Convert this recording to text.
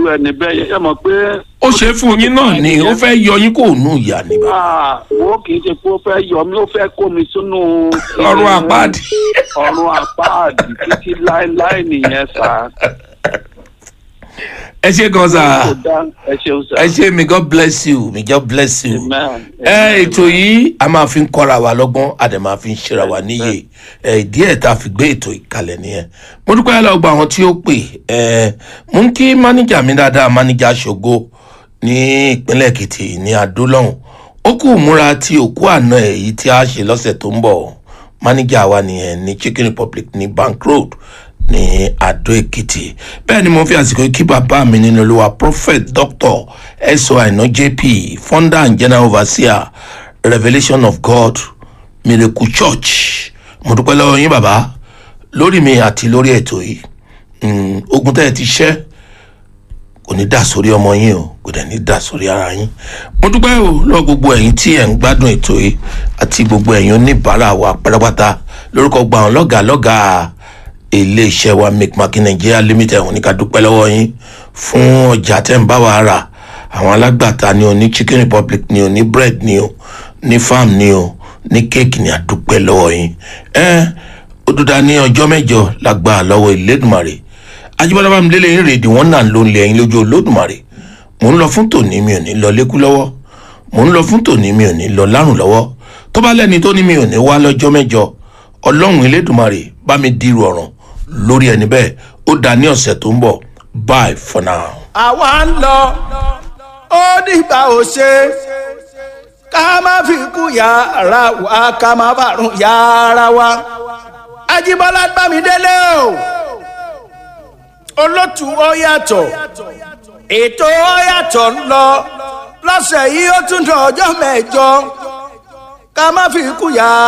ẹni bẹ́ẹ̀ yẹn ẹ mọ̀ pé ó ṣe é fún yín náà ni ó fẹ́ yọ yín kó nù ìyá ni bàbá ah, wo kì í ṣe pé ó fẹ́ yọ mí ó fẹ́ kó mi sínú ọrùn àpáàdì. ọ̀run àpáàdì títí láéláé nìyẹn sá. ẹ ṣe gan sa kò dá ẹ ṣeun sá. ẹ ṣe may god bless you may god bless you. Amen. ẹ ètò yìí a máa fi ń kọ́ra wa lọ́gbọ́n a dẹ̀ máa fi ń ṣera wa níyè ẹ díẹ̀ tá a fi gbé ètò ìkàlẹ̀ nìyẹn mo dúpẹ́ lọ́wọ́ gba àwọn tí ó pè ẹ mo ń kí mánéjà mi dáadáa mánéjà ṣògo ní ìpínlẹ̀ èkìtì ní adó lọ́hùn ó kù múra tí òkú àná èyí tí a ṣe lọ́sẹ̀ tó ń bọ̀ mánéjà wa nìyẹn ní chicken republic ní bank road ní adó èkìtì bẹ́ẹ̀ ni mo fi àsìkò yìí kí bàbá mi nínú olúwa prophet doctor eso aina jp founder and general overseer revelation of god miracle church mo dúpẹ́ lọ́wọ́ yín bàbá lórí mi àti lórí ètò yìí Mm, ogun tẹ́ ẹ ti ṣẹ́ kò ní dà sórí ọmọ yín o kò dẹ̀ ní dà sórí ara yín mo dúpẹ́ o lọ gbogbo ẹ̀yin tí ẹ̀ ń gbádùn ètò yìí àti gbogbo ẹ̀yin oníbàárà wa pátápátá lórúkọ gba àwọn lọ́gàá lọ́gàá iléeṣẹ́ wa mcmakin nigeria limited òní ká dúpẹ́ lọ́wọ́ yín fún ọjà tẹ́ ń bá wa rà àwọn alágbàtà ni o ní chicken republic ni o ní bread ni o ní farm ni o ní cake ni a dúpẹ́ lọ́wọ́ yín ẹ ó dúdà ní ọjọ́ mẹ́jọ lágbà lọ́wọ́ ìlédùmarè ajibọlá bá mi lélẹ̀ yín rèdí wọn náà ló ń lé ẹyin lójú olódùmarè mò ń lọ fún tòní mi ò ní lọ lékú lọ́wọ́ mò ń lọ fún tòní mi ò ní lọ lárùn lọ́wọ́ tó bá lẹ́ni tó ní mi ò ní wá lọ́jọ́ mẹ́jọ ọlọ́run elédùmarè bá mi dirú ọ̀ràn lórí ẹni bẹ́ẹ̀ ó dá ní ọ̀sẹ̀ tó ń bọ̀ bye for now. àwa ń lọ ó dìgbà ò ṣe ká má fi kú yàrá wa ká má bàrún yàrá wa ajíbọ́lá gbàmídélé o olótù ó yàtọ̀ ètò ó yàtọ̀ ń lọ lọ́sẹ̀ yìí ó tún dọ̀ ọjọ́ mẹ́jọ ká má fi kú yàrá.